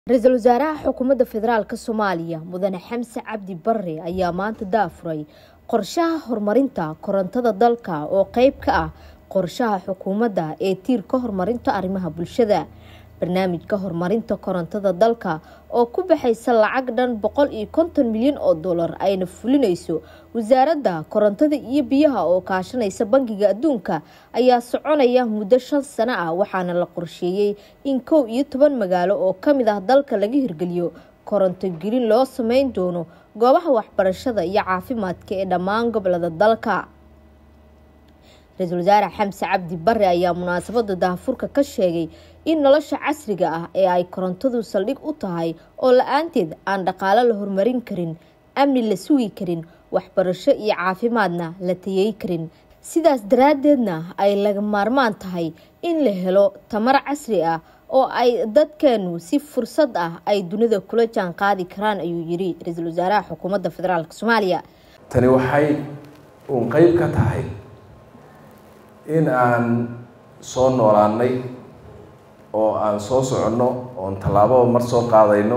ra-iisul wasaaraha xukuumadda federaalk soomaaliya mudane xamse cabdi bare ayaa maanta daafuray qorshaha horumarinta korontada dalka oo qeyb ka ah qorshaha xukuumadda ee tiirka horumarinta arrimaha bulshada barnaamijka horumarinta korontada dalka oo ku baxaysa lacag dhan boqol iyo konton milyan oo dollar ayna fulinayso wasaaradda korontada iyo biyaha oo kaashanaysa bangiga adduunka ayaa soconaya muddo shan sano ah waxaana la qorsheeyey in kow iyo toban magaalo oo kamid ah dalka laga hirgeliyo koronto gelin loo sameyn doono goobaha waxbarashada iyo caafimaadka ee dhammaan gobolada dalka ra-iisul wasaare xamse cabdi bare ayaa munaasabada daahfurka ka sheegay in nolosha casriga ah ee ay korontadu saldhig u tahay oo la-aanteed aan dhaqaalo la horumarin karin amni la sugi karin waxbarasho iyo caafimaadna la tayey karin sidaas daraaddeedna ay laga maarmaan tahay in la helo tamar casri ah oo ay dadkeenu si fursad ah ay dunida kula jaan qaadi karaan ayuu yiri ra-iisul wasaaraha xukuumadda federaalk soomaaliya tani waxay uun qeyb ka tahay in aan soo noolaanay oo aan soo soconno oon tallaababa mar soo qaadayno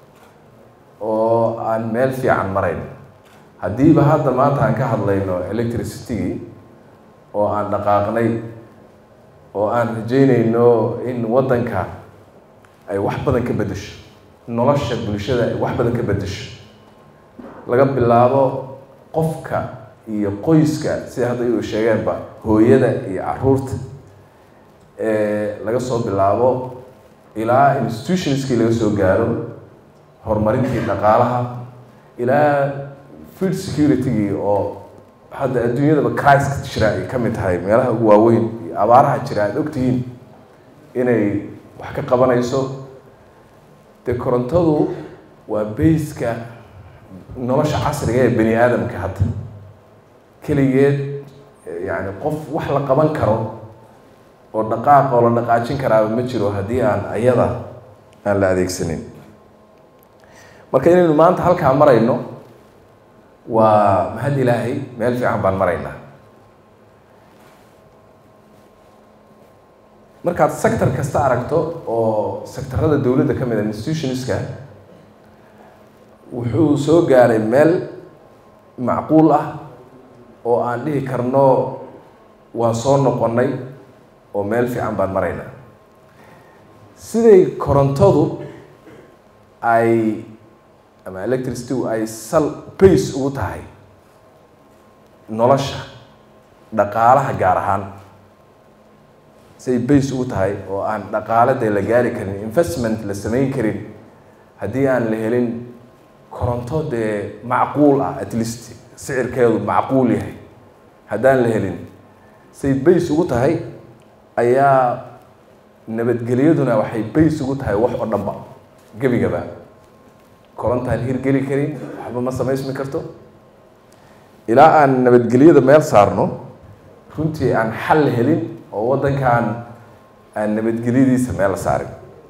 oo aan meel fiican marayno haddiiba hadda maanta aan ka hadlayno electricitygii oo aan dhaqaaqnay oo aan rajeynayno in waddanka ay wax badan ka beddesho nolosha bulshada ay wax badan ka beddesho laga bilaabo qofka iyo qoyska sida hadda uu sheegeenba hooyada iyo caruurta laga soo bilaabo ilaa institutionskii laga soo gaaro horumarintii dhaqaalaha ilaa food security-gii oo hadda adduunyadaba criska jira ay ka mid tahay meelaha ugu waaweyn iyo abaaraha jira aada ogtihiin inay wax ka qabanayso dee korontadu waa bayska nolosha casriga ee bani aadamka hadda keligeed yani qof wax la qaban karo oo dhaqaaq oo la dhaqaajin karaaba ma jiro haddii aan ayada aan la adeegsanin marka inaynu maanta halkaa marayno waa mahad ilaahay meel fiican baan maraynaa markaad sector kasta aragto oo sectorada dowladda ka mid a institutionska wuxuu soo gaaray meel macquul ah oo aan dhihi karno waan soo noqonnay oo meel fiican baan maraynaa siday korontadu ay ama electricity ay sal bace ugu tahay nolosha dhaqaalaha gaar ahaan siday bace ugu tahay oo aan dhaqaalada la gaari karin investment la samayn karin haddii aan la helin koronto dee macquul ah at least sicirkeedu macquul yahay haddaan la helin say bays ugu tahay ayaa nabadgelyaduna waxay bays ugu tahay wax oo dhanba gebigaba korontaan hirgeli karin waxba ma samaysmi karto ilaa aan nabadgelyada meel saarno runtii aan xal helin oo waddankan aan nabadgelyadiisa meel saarin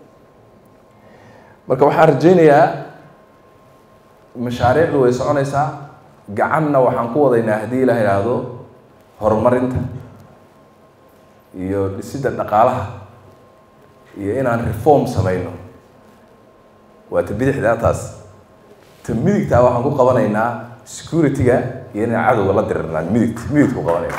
marka waxaan rajaynayaa mashaariicdu way soconaysaa gacanna waxaan ku wadaynaa haddii la idhaahdo horumarinta iyo dhisidda dhaqaalaha iyo inaan reform samayno waa ta bidixdaa taas ta midigtaa waxaan ku qabanaynaa security-ga iyo inaan cadowga la dirirnaa midigt midigta ku qabanayna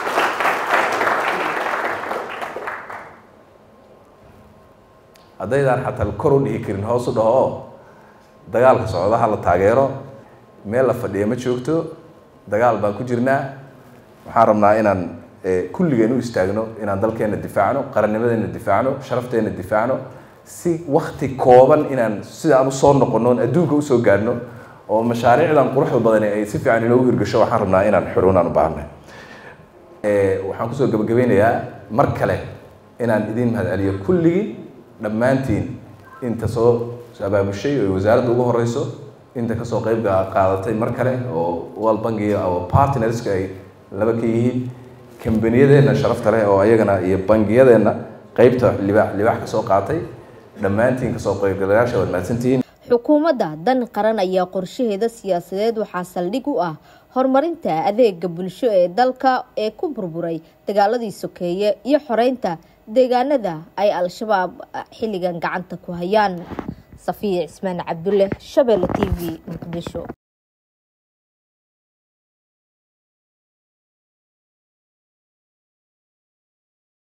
haddaydaan xataa kor u dhihi karin hoos u dhaho oo dagaalka socdaha la taageero meel la fadhiya ma joogto dagaal baan ku jirnaa waxaan rabnaa inaan kulligeen u istaagno inaan dalkeena difaacno qarannimadeena difaacno sharafteena difaacno si wakti kooban inaan sidaan usoo noqono on adduunka usoo gaadhno oo mashaariicdan quruxda badani ay si fiican inoogu hirgasho waxaan rabnaa inaan xurunaan u baahnay waxaan kusoo gabagabeynayaa mar kale inaan idiin mahad celiyo kulligii dhammaantiin inta soo abaabushay oo wasaaradda ugu horeyso inta kasoo qeyb qaadatay mar kale oo world bankiga oo partnerska ay laba ka yihiin kambaniyadeenna sharafta leh oo ayagana iyo bangiyadeenna qeybta libaax libaax kasoo qaatay dhammaantiin kasoo qeybgalayaasha waad mahadsantihiin xukuumadda dan qaran ayaa qorshaheeda siyaasadeed waxaa saldhig u ah horumarinta adeega bulsho ee dalka ee ku burburay dagaaladii sokeeye iyo xoreynta deegaanada ay al-shabaab xilligan gacanta ku hayaan safiya cismaan cabdulle shabeelle t v muqdisho